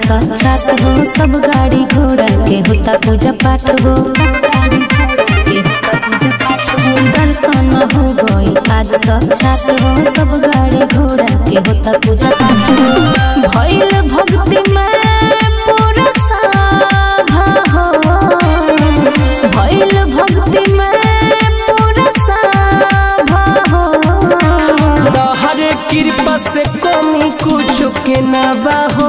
साक्षात हो सब गाड़ी घोड़ा के होता पूजा पाठ हो दर्शन हो गई आज साक्षात हो सब गाड़ी घोड़ा के होता पूजा पाठ हो भइल भक्ति में पूरा साभा हो भइल भक्ति में पूरा साभा हो तोहरे कृपा से कमी कुछ के ना बाहो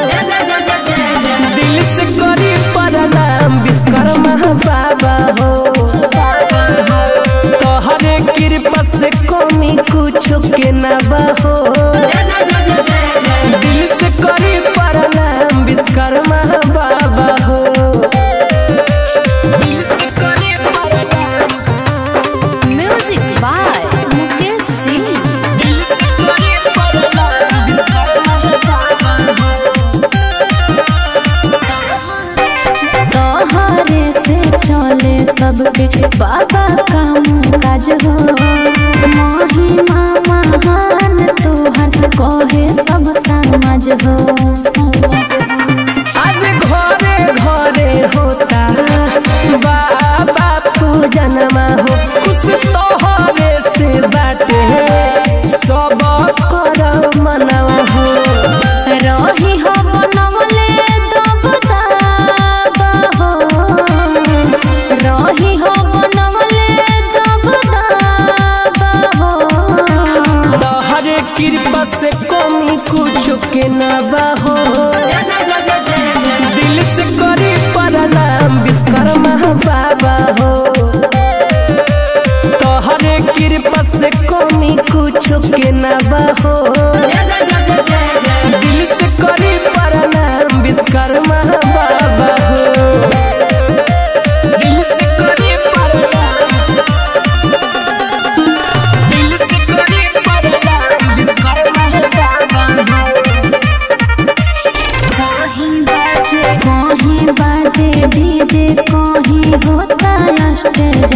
दिल से करी प्रणाम विश्वकर्मा बाबा हो तोहरे कृपा से कमी कुछ के ना बाहो दिल से करी प्रणाम विश्वकर्मा बाबा हो दिल से करी प्रणाम म्यूजिक बाय मुकेश सिंह दिल से करी प्रणाम विश्वकर्मा बाबा हो तोहरे से चले सबके बाबा काम काज हो महिमा महान तोहर कहे सब समाज हो आज घरे घरे होता बाबा पूजनमा हो कुछ तोहरे से बाटे सब कर मनवा हो रही हो बनवले दबदाबा हो रही हो बनवले दबदाबा हो तोहरे कृपा से कमी कुछ के ना हो दिल से करी प्रणाम विश्वकर्मा बाबा हो तोहरे कृपा से कमी कुछ के ना हो दिल से करी प्रणाम विश्वकर्मा बाबा हो दिल से करी प्रणाम दिल से करी प्रणाम विश्वकर्मा बाबा हो कहीं बाजे कहीं बाजे डीजे कहीं होता स्टेज